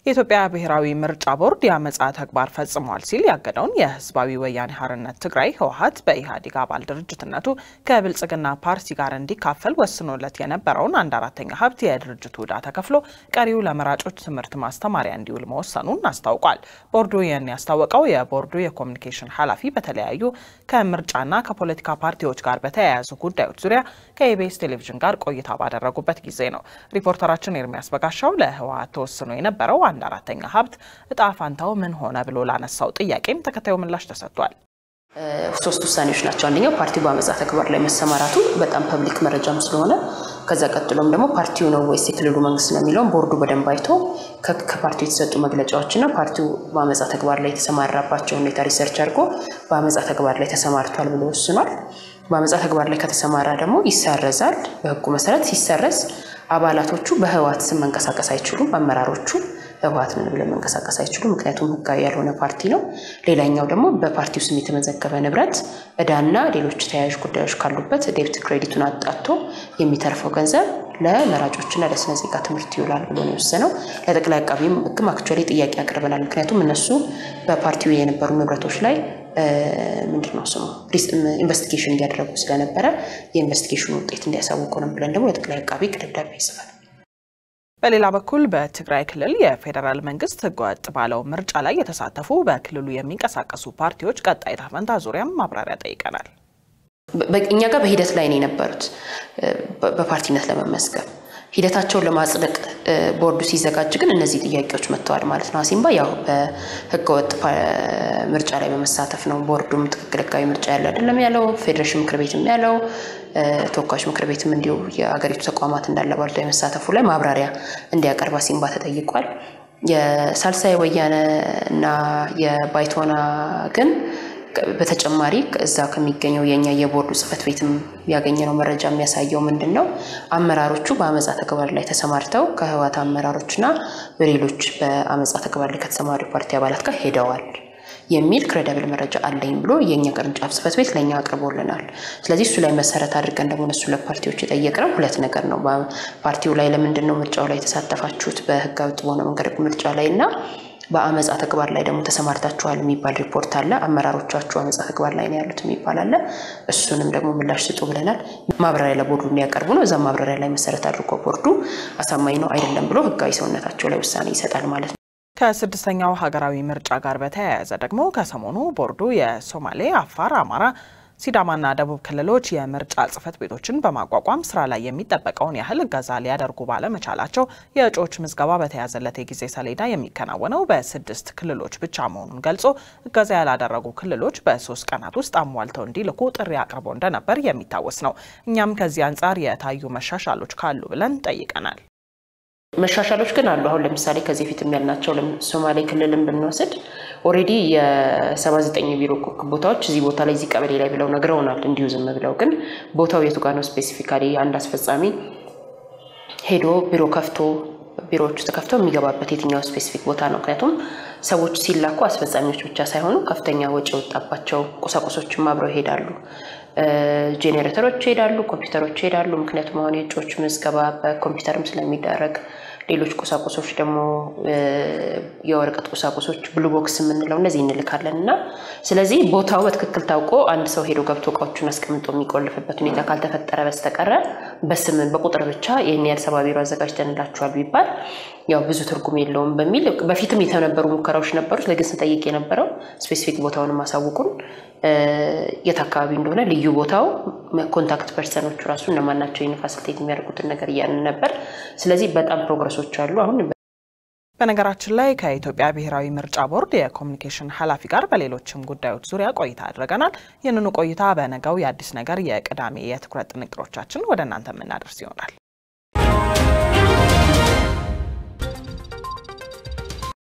የኢትዮጵያ ብሔራዊ ምርጫ ቦርድ የአመፃ ተግባር ፈጽሟል ሲል ያገደውን የህዝባዊ ወያኔ ሓርነት ትግራይ ህወሓት በኢህአዴግ አባል ድርጅትነቱ ከብልጽግና ፓርቲ ጋር እንዲካፈል ወስኖለት የነበረውን አንድ አራተኛ ሀብት የድርጅቱ ዕዳ ተከፍሎ ቀሪው ለመራጮች ትምህርት ማስተማሪያ እንዲውል መወሰኑን አስታውቋል። ቦርዱ ይህን ያስታወቀው የቦርዱ የኮሚኒኬሽን ኃላፊ በተለያዩ ከምርጫና ከፖለቲካ ፓርቲዎች ጋር በተያያዙ ጉዳዮች ዙሪያ ከኢቢኤስ ቴሌቪዥን ጋር ቆይታ ባደረጉበት ጊዜ ነው። ሪፖርተራችን ኤርሚያስ በጋሻው ለህወሓት ተወስኖ የነበረው አንድ አራተኛ ሀብት እጣ ፋንታው ምን ሆነ ብሎ ላነሳው ጥያቄም ተከታዩ ምላሽ ተሰጥቷል። ሶስት ውሳኔዎች ናቸው። አንደኛው ፓርቲው በአመፃ ተግባር ላይ መሰማራቱ በጣም ፐብሊክ መረጃም ስለሆነ ከዛ ቀጥሎም ደግሞ ፓርቲው ነው ወይስ የክልሉ መንግስት ነው የሚለውን ቦርዱ በደንብ አይቶ ከፓርቲው የተሰጡ መግለጫዎችና ፓርቲው በአመፃ ተግባር ላይ የተሰማራባቸው ሁኔታ ሪሰርች አድርጎ በአመፃ ተግባር ላይ ተሰማርቷል ብሎ ወስኗል። በአመፃ ተግባር ላይ ከተሰማራ ደግሞ ይሰረዛል። በህጉ መሰረት ሲሰረዝ አባላቶቹ በህወሓት ስም መንቀሳቀስ አይችሉም። አመራሮቹ ህወሓት ነን ብለው መንቀሳቀስ አይችሉም። ምክንያቱም ህጋዊ ያልሆነ ፓርቲ ነው። ሌላኛው ደግሞ በፓርቲው ስም የተመዘገበ ንብረት እዳና ሌሎች ተያያዥ ጉዳዮች ካሉበት ዴብት ክሬዲቱን አጣቶ የሚተርፈው ገንዘብ ለመራጮችና ለስነ ዜጋ ትምህርት ይውላል ብሎ ነው የወሰነው። ለጠቅላይ አቃቢም ህግም አክቹዋሊ ጥያቄ አቅርበናል። ምክንያቱም እነሱ በፓርቲው የነበሩ ንብረቶች ላይ ምንድን ነው ስሙ ኢንቨስቲጌሽን እንዲያደረጉ ስለነበረ የኢንቨስቲጌሽኑ ውጤት እንዲያሳውቁ ነው ብለን ደግሞ ለጠቅላይ አቃቢ ደብዳቤ ይጽፋል። በሌላ በኩል በትግራይ ክልል የፌዴራል መንግስት ህገወጥ ባለው ምርጫ ላይ የተሳተፉ በክልሉ የሚንቀሳቀሱ ፓርቲዎች ቀጣይ ዕጣ ፈንታ ዙሪያም ማብራሪያ ጠይቀናል። እኛ ጋር በሂደት ላይ ነው የነበሩት በፓርቲነት ለመመዝገብ ሂደታቸውን ለማጽደቅ ቦርዱ ሲዘጋጅ ግን እነዚህ ጥያቄዎች መጥተዋል ማለት ነው። አሲምባ ያው በህገወጥ ምርጫ ላይ በመሳተፍ ነው። ቦርዱም ትክክል ህጋዊ ምርጫ ያለ አይደለም ያለው፣ ፌዴሬሽን ምክር ቤትም ያለው፣ ተወካዮች ምክር ቤትም እንዲሁ የአገሪቱ ተቋማት እንዳለ ባልቶ የመሳተፉ ላይ ማብራሪያ እንዲያቀርብ አሲምባ ተጠይቋል። የሳልሳይ ወያነ እና የባይቶና ግን በተጨማሪ እዛ ከሚገኘው የኛ የቦርዱ ጽህፈት ቤትም ያገኘነው መረጃ የሚያሳየው ምንድን ነው? አመራሮቹ በአመፃ ተግባር ላይ ተሰማርተው ከህወሓት አመራሮችና በሌሎች በአመፃ ተግባር ላይ ከተሰማሩ ፓርቲ አባላት ጋር ሄደዋል የሚል ክሬደብል መረጃ አለኝ ብሎ የእኛ ቅርንጫፍ ጽህፈት ቤት ለእኛ አቅርቦልናል። ስለዚህ እሱ ላይ መሰረት አድርገን ደግሞ እነሱ ለፓርቲዎች የጠየቅነው ሁለት ነገር ነው። ፓርቲው ላይ ለምንድን ነው ምርጫው ላይ የተሳተፋችሁት በህጋዊ በሆነ መንገድ ምርጫ ላይ እና በአመፃ ተግባር ላይ ደግሞ ተሰማርታችኋል የሚባል ሪፖርት አለ። አመራሮቻችሁ አመፃ ተግባር ላይ ነው ያሉት የሚባል አለ። እሱንም ደግሞ ምላሽ ስጡ ብለናል። ማብራሪያ ለቦርዱ እንዲያቀርቡ ነው። እዛ ማብራሪያ ላይ መሰረት አድርጎ ቦርዱ አሳማኝ ነው አይደለም ብሎ ህጋዊ ሰውነታቸው ላይ ውሳኔ ይሰጣል ማለት ነው። ከስድስተኛው ሀገራዊ ምርጫ ጋር በተያያዘ ደግሞ ከሰሞኑ ቦርዱ የሶማሌ፣ አፋር፣ አማራ ሲዳማና ደቡብ ክልሎች የምርጫ ጽህፈት ቤቶችን በማቋቋም ስራ ላይ የሚጠበቀውን ያህል እገዛ ሊያደርጉ ባለመቻላቸው የእጩዎች ምዝገባ በተያዘለት የጊዜ ሰሌዳ የሚከናወነው በስድስት ክልሎች ብቻ መሆኑን ገልጾ እገዛ ያላደረጉ ክልሎች በሶስት ቀናት ውስጥ አሟልተው እንዲልኩ ጥሪ አቅርቦ እንደነበር የሚታወስ ነው። እኛም ከዚህ አንጻር የታዩ መሻሻሎች ካሉ ብለን ጠይቀናል። መሻሻሎች ግን አሉ። አሁን ለምሳሌ ከዚህ ፊት ያልናቸው ሶማሌ ክልልን ብንወስድ ኦልሬዲ የሰባ ዘጠኝ ቢሮ ቦታዎች እዚህ ቦታ ላይ እዚህ ቀበሌ ላይ ብለው ነግረውናል። እንዲሁ ዝም ብለው ግን ቦታው የቱ ጋር ነው ስፔሲፊካሊ አንድ አስፈጻሚ ሄዶ ቢሮ ከፍቶ ቢሮዎቹ ተከፍተው የሚገባበት የትኛው ስፔሲፊክ ቦታ ነው? ምክንያቱም ሰዎች ሲላኩ አስፈጻሚዎች ብቻ ሳይሆኑ ከፍተኛ ወጪ የወጣባቸው ቁሳቁሶችም አብረው ይሄዳሉ። ጄኔሬተሮች ይሄዳሉ፣ ኮምፒውተሮች ይሄዳሉ። ምክንያቱም አሁን የእጩዎች ምዝገባ በኮምፒውተርም ስለሚደረግ ሌሎች ቁሳቁሶች ደግሞ የወረቀት ቁሳቁሶች ብሉ ቦክስ የምንለው እነዚህ እንልካለን እና ስለዚህ ቦታው በትክክል ታውቆ አንድ ሰው ሄዶ ገብቶ እቃዎቹን አስቀምጦ የሚቆልፍበት ሁኔታ ካልተፈጠረ በስተቀረ በስም በቁጥር ብቻ ይህን ያህል ሰባ ቢሮ አዘጋጅተንላችኋል ቢባል ያው ብዙ ትርጉም የለውም በሚል በፊትም የተነበሩ ሙከራዎች ነበሩት። ለግን ስንጠይቅ የነበረው ስፔሲፊክ ቦታውን ማሳውቁን የት አካባቢ እንደሆነ ልዩ ቦታው ኮንታክት ፐርሰኖቹ ራሱ እነማን ናቸው ይህን ፋሲሊቴት የሚያደርጉትን ነገር እያልን ነበር። ስለዚህ በጣም ፕሮግረሶች አሉ አሁን በነገራችን ላይ ከኢትዮጵያ ብሔራዊ ምርጫ ቦርድ የኮሚኒኬሽን ኃላፊ ጋር በሌሎችም ጉዳዮች ዙሪያ ቆይታ አድርገናል። ይህንኑ ቆይታ በነገው የአዲስ ነገር የቅዳሜ የትኩረት ጥንቅሮቻችን ወደ እናንተ የምናደርስ ይሆናል።